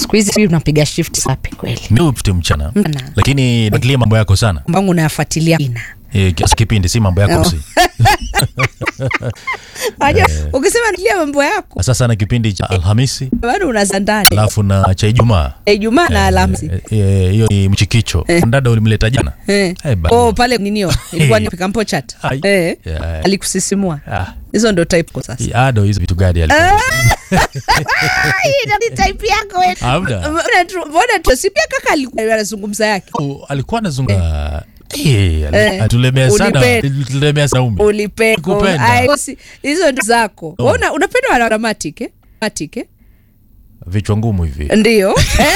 siku hizi sijui unapiga shift sapi kweli mi upite mchana Mchana. lakini nakilia mambo yako sana mbangu unayafuatilia ina e, kiasi kipindi si mambo yako Oh. si Unajua, ukisema nilia mambo yako sasa sana kipindi cha alhamisi bado unaza ndani alafu na cha ijumaa ijumaa na alhamisi Eh, eh, hiyo ni mchikicho dada ulimleta jana Eh. Eh, bana. oh, pale ninio ilikuwa ni pikampo chat Ai. eh. Yeah. alikusisimua Ah, hizo ndo type kwa sasa ado hizo vitu gani alikuwa Hii ndo ni type yako wewe. Hamna. Mbona tu- mbona tu si pia kaka alikuwa anazungumza yake Oh, alikuwa anazunga Eh, ali- Eh. atulemea sana Ulipenda. tulemea sana ume ulipeko Kupenda. Ai, si- hizo ndo zako Oh. Wewe una- unapenda wana dramatic eh? Dramatic, eh? vichwa ngumu hivi ndio Eh?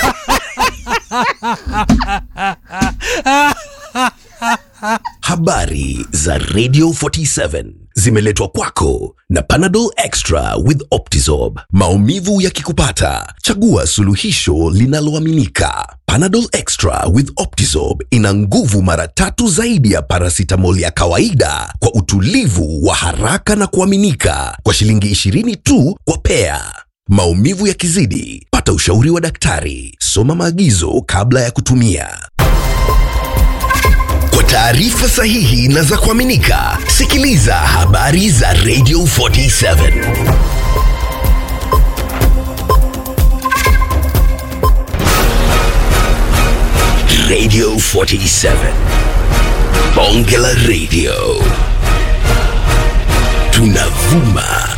Habari za Radio 47 zimeletwa kwako na Panadol Extra with Optizorb. Maumivu yakikupata, chagua suluhisho linaloaminika. Panadol Extra with Optizorb ina nguvu mara tatu zaidi ya paracetamol ya kawaida kwa utulivu wa haraka na kuaminika kwa shilingi 20 tu kwa pea. Maumivu yakizidi, pata ushauri wa daktari. Soma maagizo kabla ya kutumia. Kwa taarifa sahihi na za kuaminika, sikiliza habari za Radio 47. Radio 47. Bonge la Radio. Tunavuma